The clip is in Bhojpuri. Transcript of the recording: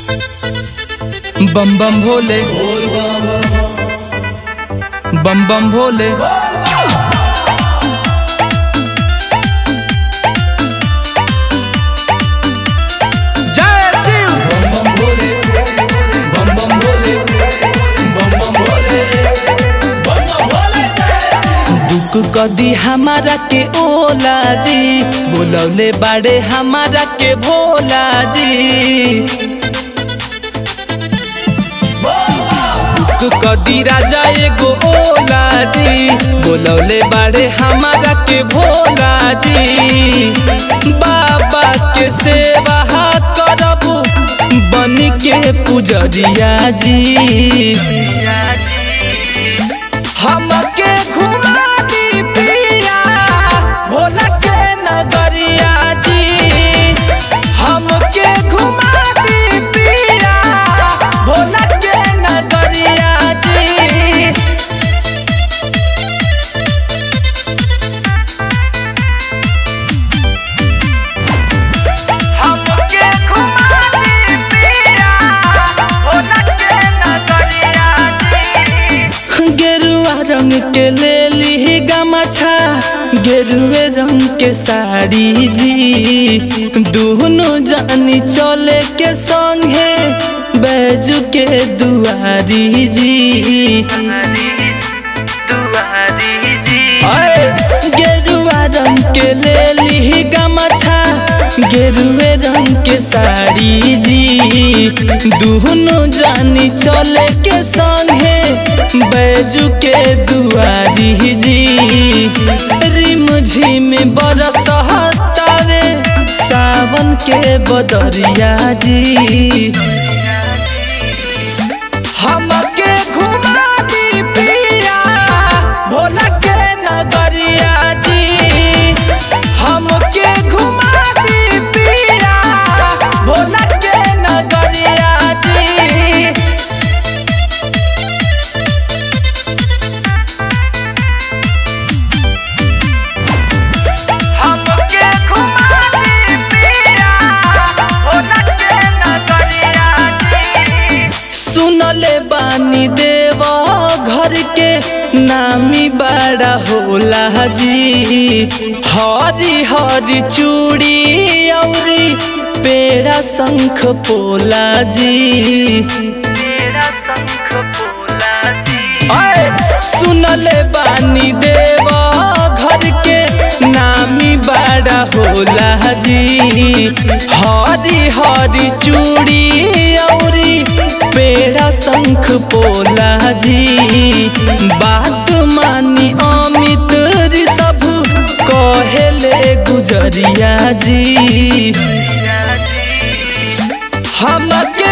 बम बम भोले बम बम भोले जय शिव बम बम भोले बम बम भोले बम बम भोले बम बम भोले जय शिव दुख कदी हमारा के ओला जी बोलौले बाड़े हमारा के भोला जी दुख कदी राजा एगो ओला जी बोलौले बाड़े हमारा के भोला जी बाबा के सेवा करब बन के पुजरिया जी हमके घुमा दी पिया भोला के नगरिया जी हमके घुमा दी पिया भोला के नगरिया जी हमके घुमा दी पिया भोला के नगरिया जी गेरुआ रंग के ले ली गमछा गेरुए रंग के साड़ी जी दोनों जानी चले के संगे बैजू के दुआरी जी अरे, गेरुआ रंग के ले ली गमछा गेरुए रंग के साड़ी जी दोनों जानी चले के संगे बैजू के दुआरी जी रिम झिम बरस हतावे सावन के बदरिया जी हमके घुमा दी पिया भोला के नगरिया जी हमके घुमा दी पिया भोला के नगरिया जी हमके घुमा दी पिया भोला के नगरिया जी सुनले बानी देव घर के नामी बड़ा होला जी हरी हरी चूड़ी औरी पेड़ा शंख पोला जी अय, सुनले बानी देव घर के नामी बड़ा होला जी हरी हरी चूड़ी औरी पेड़ा शंख पोला जी बात मानी अमित सब कहेले गुजरिया जी हमके